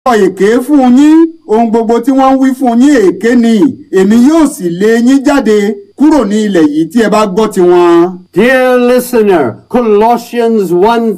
sọ èké fún yín ohun gbogbo tí wọ́n ń wí fún yín èké ni èmi yóò sì lé yín jáde kúrò ní ilẹ̀ yìí tí ẹ bá gbọ́ tiwọn. Dear listener, Colossians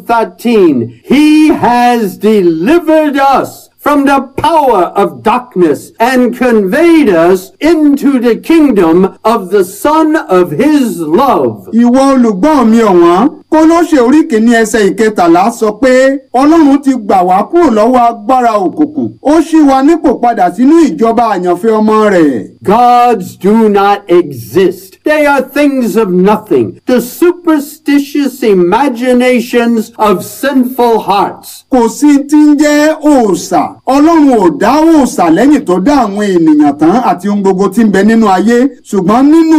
1:13, he has delivered us from the power of darkness and conveyed us into the kingdom of the son of his love. ìwọ olùgbọ́ mi ọ̀wọ́n Kólóṣè orí kìíní ẹsẹ̀ ìkẹtàlá sọ pé ọlọ́run ti gbà wá kúrò lọ́wọ́ agbára òkùnkùn ó ṣí wa nípò padà sínú ìjọba àyànfẹ́ ọmọ rẹ̀. Gods do not exist. They are things of nothing, the superstitious imaginations of sinful hearts. kò sí tí ń jẹ́ òòṣà ọlọ́run ò dá òòṣà lẹ́yìn tó dá àwọn ènìyàn tán àti ohun gbogbo tí ń bẹ nínú ayé ṣùgbọ́n nínú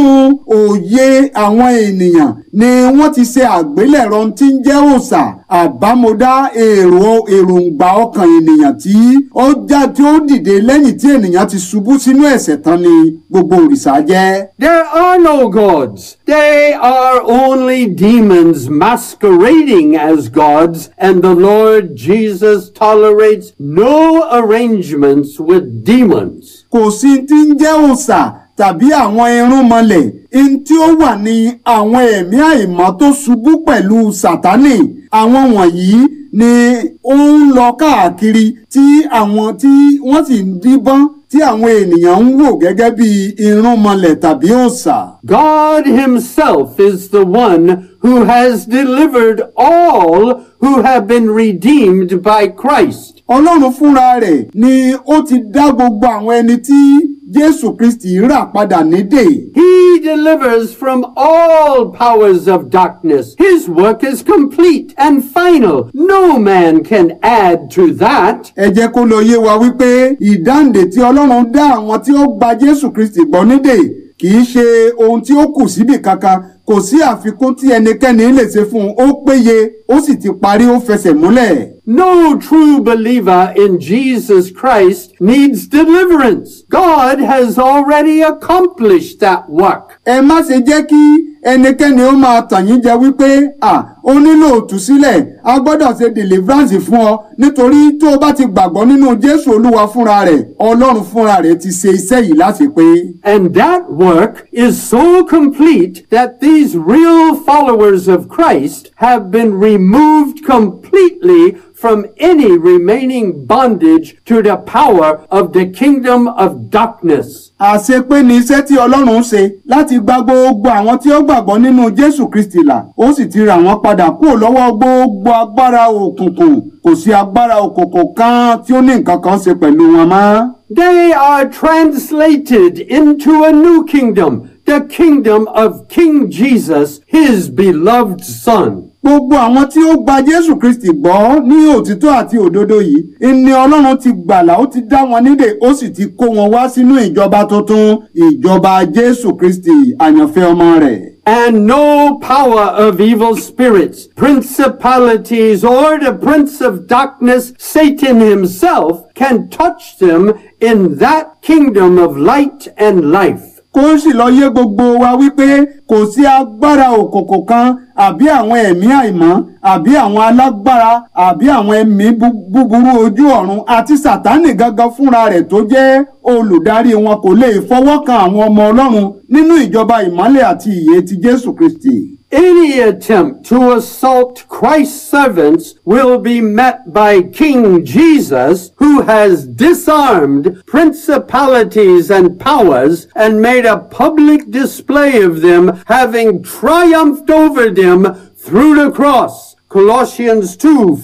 òye àwọn ènìyàn ni wọ́n ti ṣe àgbélẹ̀rọ tí ń jẹ́ òòṣà àbámọ̀dá èrò èròǹgbà ọkàn ènìyàn tí ó já tí ó dìde lẹ́yìn tí ènìyàn ti ṣubú sínú ẹ̀ṣẹ̀ tán ni gbogbo òrìṣà jẹ́. There are no gods. They are only demons masquerading as gods, and the Lord Jesus tolerates no arrangements with demons. kò sí tí ń jẹ́ òòṣà tàbí àwọn irúnmọlẹ̀ in tí ó wà ní àwọn ẹ̀mí àìmọ́ tó ṣubú pẹ̀lú sátánì àwọn wọ̀nyí ni ó ń lọ káàkiri tí àwọn tí wọ́n sì ń díbọ́n tí àwọn ènìyàn ń wò gẹ́gẹ́ bí irúnmọlẹ̀ tàbí òòṣà. God Himself is the one who has delivered all who have been redeemed by Christ. ọlọ́run fúnra rẹ̀ ni ó ti dá gbogbo àwọn ẹni tí jésù kristi rà padà nídè. He delivers from all powers of darkness. His work is complete and final. No man can add to that. ẹ jẹ́ kó lọ yé wa wípé ìdáǹdè tí ọlọ́run dá àwọn tí ó gba jésù kristi gbọ́ nídè kì í ṣe ohun tí ó kù síbì kankan kò sí àfikún tí ẹnikẹ́ni lè ṣe fún un ó péye ó sì ti parí ó fẹsẹ̀ múlẹ̀. No true believer in Jesus Christ needs deliverance. God has already accomplished that work. ẹ má ṣe jẹ́ kí ẹnikẹ́ni ó máa tàn yín jẹ wípé à ó nílò òtúsílẹ̀ a gbọ́dọ̀ ṣe deliverance fún ọ nítorí tó o bá ti gbàgbọ́ nínú jésù olúwa fúnra rẹ̀ ọlọ́run fúnra rẹ̀ ti ṣe iṣẹ́ yìí láti pé. And that work is so complete that these real followers of Christ have been removed completely from any remaining bondage to the power of the kingdom of darkness. àṣepé ni iṣẹ́ tí ọlọ́run ṣe láti gba gbogbo àwọn tí ó gbàgbọ́ nínú jésù kristi là ó sì ti rà wọ́n padà kúrò lọ́wọ́ gbogbo agbára òkùnkùn kò sí agbára òkùnkùn kan tí ó ní nǹkan kan ṣe pẹ̀lú wọn mọ́. They are translated into a new kingdom, the kingdom of King Jesus, his beloved son. gbogbo àwọn tí ó gba jésù kristi gbọ́ ní òtítọ́ àti òdodo yìí ni ọlọ́run ti gbàlà ó ti dá wọn nídè ó sì ti kó wọn wá sínú ìjọba tuntun ìjọba jésù kristi àyànfẹ́ ọmọ rẹ̀. And no power of evil spirits, principalities, or the prince of darkness, Satan himself, can touch them in that kingdom of light and life. kó sì lọ yé gbogbo wa wípé kò sí agbára òkòkò kan àbí àwọn ẹ̀mí àìmọ́ àbí àwọn alágbára àbí àwọn ẹ̀mí bú- búburú ojú ọ̀run àti sàtánì gangan fúnra rẹ̀ tó jẹ́ olùdarí wọn kò lè fọwọ́ kan àwọn ọmọ ọlọ́run nínú ìjọba ìmọ́lẹ̀ àti ìyè ti jésù kristi. Any attempt to assault Christ's servants will be met by King Jesus, who has disarmed principalities and powers and made a public display of them, having triumphed over them through the cross. Colossians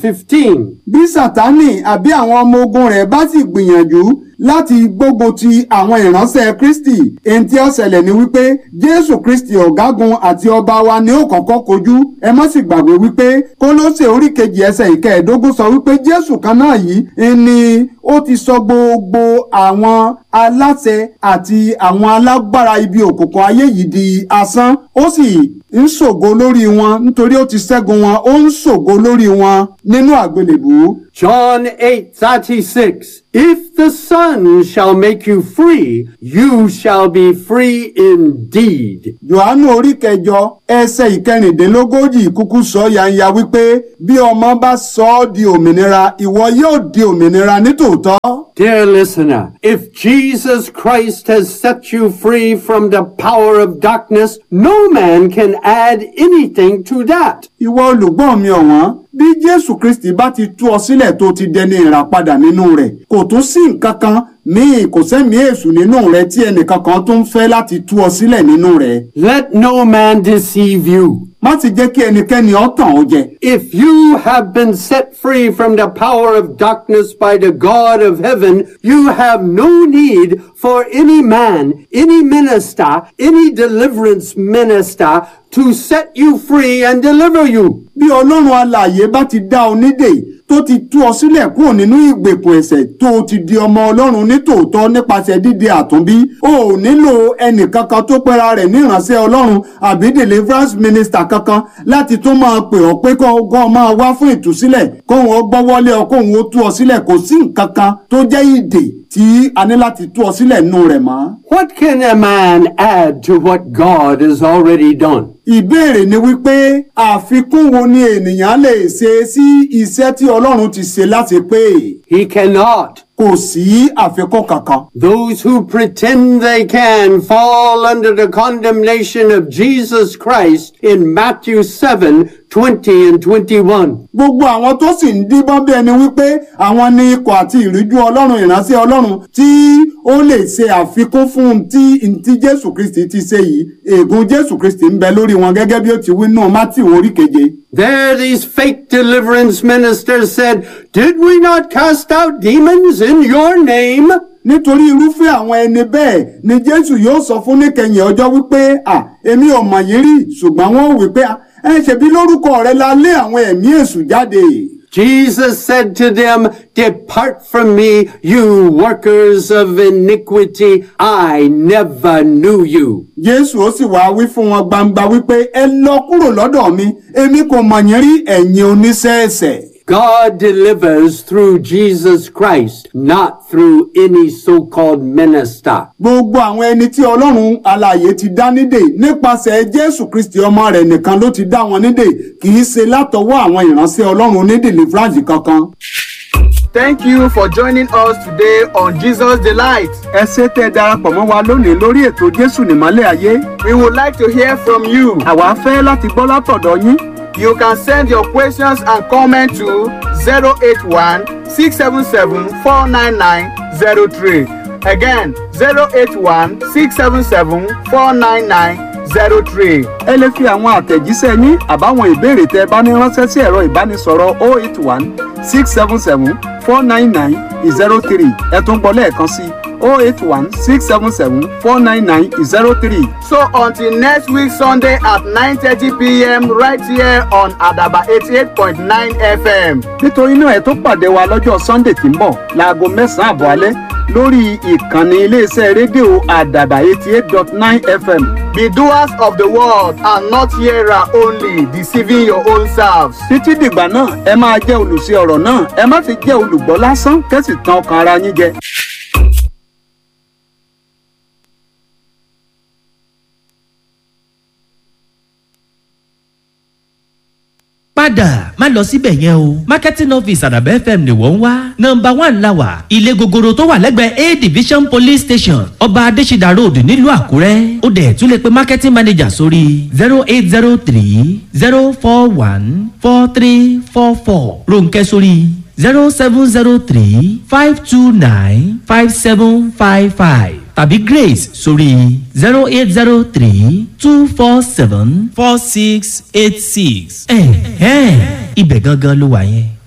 2:15. bí sátánì àbí àwọn ọmọ ogun rẹ̀ bá sì gbìyànjú láti gbógun ti àwọn ìránṣẹ́ kristi èyí tí ó ṣẹlẹ̀ ni wípé jésù kristi ọ̀gágun àti ọba wa ni ó kọ́kọ́ kojú ẹ má sì gbàgbé wípé kólóṣè orí kejì ẹsẹ̀ ìkẹẹ̀ẹ́dógún sọ wípé jésù kan náà yìí ni ó ti sọ gbogbo àwọn aláṣẹ àti àwọn alágbára ibi òkùnkùn ayé yìí di asán ó sì ń ṣògo lórí wọn nítorí ó ti ṣẹ́gun wọn ó ń ṣògo lórí wọn nínú àgbélébùú. John 8:36 If the Son shall make you free, you shall be free indeed. Jòhánù orí kẹjọ ẹsẹ̀ ìkẹrìndínlógójì kúkú sọ yanya wípé bí ọmọ bá sọ ọ́ di òmìnira ìwọ yóò di òmìnira nítòótọ́. Dear listener, if Jesus Christ has set you free from the power of darkness, no man can add anything to that. Ìwọ olùgbọ́n mi ọ̀wọ́n bí Jésù Kristi bá ti tú ọ sílẹ̀ tó ti dẹni ìràpadà nínú rẹ̀ kò tún sí nǹkan kan míì kò sẹ́mi èṣù nínú rẹ̀ tí ẹnìkan kan tún fẹ́ láti tú ọ sílẹ̀ nínú rẹ̀. Let no man deceive you. Má ti jẹ́ kí ẹnikẹ́ni ọ tàn ọ́ jẹ. If you have been set free from the power of darkness by the God of heaven, you have no need for any man, any minister, any deliverance minister to set you free and deliver you. Bí Ọlọ́run alààyè bá ti dá ọ nídè tó ti tú ọ sílẹ̀ kúrò nínú ìgbèkùn ẹ̀ṣẹ̀ tó o ti di ọmọ Ọlọ́run nítòótọ́ nípasẹ̀ dídi àtúnbí o ò nílò ẹnìkankan tó pera rẹ̀ ní ìránṣẹ́ Ọlọ́run àbí deliverance minister kankan láti tó máa pè ọ́ pé kó o máa wá fún ìtúsílẹ̀ kóun ó gbọ́wọ́lé ọ kóun ó tú ọ sílẹ̀ kò sí nǹkan kan tó jẹ́ ìdè tí a ní láti tú ọ sílẹ̀ nínú rẹ̀ mọ́. What can a man add to what God has already done? Ìbéèrè ni wípé àfikún wo ni ènìyàn lè ṣe sí iṣẹ́ tí Ọlọ́run ti ṣe láti pé He cannot. kò sí àfikún kankan. Those who pretend they can fall under the condemnation of Jesus Christ in Matthew 7 20 and 21. Gbogbo àwọn tó sì ń díbọ́n bí ẹni wípé àwọn ní ikọ̀ àti ìríjú Ọlọ́run ìránṣẹ́ Ọlọ́run tí ó lè ṣe àfikún fún un tí tí Jésù Kristi ti ṣe yìí ègún Jésù Kristi ń bẹ lórí wọn gẹ́gẹ́ bí ó ti wí nù Mátíù orí keje. There these fake deliverance ministers said, Did we not cast out demons in your name? nítorí irúfẹ́ àwọn ẹni bẹ́ẹ̀ ni Jésù yóò sọ fún níkẹyìn ọjọ́ wípé à èmi ò mọ̀ yín rí ṣùgbọ́n wọ́n wí pé ẹ ṣebí lórúkọ rẹ la lé àwọn ẹ̀mí èṣù jáde. Jesus said to them, Depart from me, you workers of iniquity. I never knew you. Jésù ó sì wá wí fún wọn gbangba wípé ẹ lọ kúrò lọ́dọ̀ mi èmi kò mọ̀ yín rí ẹ̀yin oníṣẹ́ ẹ̀ṣẹ̀. God delivers through Jesus Christ, not through any so-called minister. Gbogbo àwọn ẹni tí Ọlọ́run alààyè ti dá nídè nípasẹ̀ Jésù Kristi ọmọ rẹ̀ nìkan ló ti dá wọn nídè kì í ṣe látọwọ́ àwọn ìránṣẹ́ Ọlọ́run onídìlífráǹsì kankan. Thank you for joining us today on Jesus Delight. ẹ ṣé tẹ́ ẹ darapọ̀ mọ́ wa lónìí lórí ètò Jésù nìmọ́lẹ̀ ayé. We would like to hear from you. àwa fẹ́ láti gbọ́ látọ̀dọ̀ yín. You can send your questions and comments to 081 677 49903. Again, 081 677 49903. ẹ lè fi àwọn àtẹ̀jíṣẹ́ yín àbáwọn ìbéèrè tẹ́ ẹ bá ní ránṣẹ́ sí ẹ̀rọ ìbánisọ̀rọ̀ 081 677 499 03 ẹ tún gbọ́ lẹ́ẹ̀kan sí 081 677 499 03. So until next week Sunday at 9:30 p.m. right here on Adaba 88.9 FM. nítorí náà ẹ tó pàdé wa lọ́jọ́ sunday tí ń bọ̀ láago mẹ́sàn-án àbọ̀ alẹ́ lórí ìkànnì iléeṣẹ́ rédíò àdàbà eighty eight dot nine fm. Be doers of the word and not hearer only, deceiving your own selves. títí dìgbà náà ẹ máa jẹ́ olùṣe ọ̀rọ̀ náà ẹ má fi jẹ́ olùgbọ́ lásán kẹ́sì tàn ọkàn ara yín jẹ. padà má lọ síbẹ̀ yẹn o marketing office àdàbẹ́ fm ni wọ́n ń wá nọmba one la wà ilé gogoro tó wà lẹ́gbẹ̀ẹ́ a division police station ọba adésídà road nílùú àkúrẹ́ ó dẹ̀ tún lè pe marketing manager sórí zero eight zero three zero four one four three four four ronkẹ́ sórí zero seven zero three five two nine five seven five five tàbí grace sórí zero eight zero three two four seven four six eight six. ẹ̀ẹ́n ibẹ̀ gangan ló wà yẹn.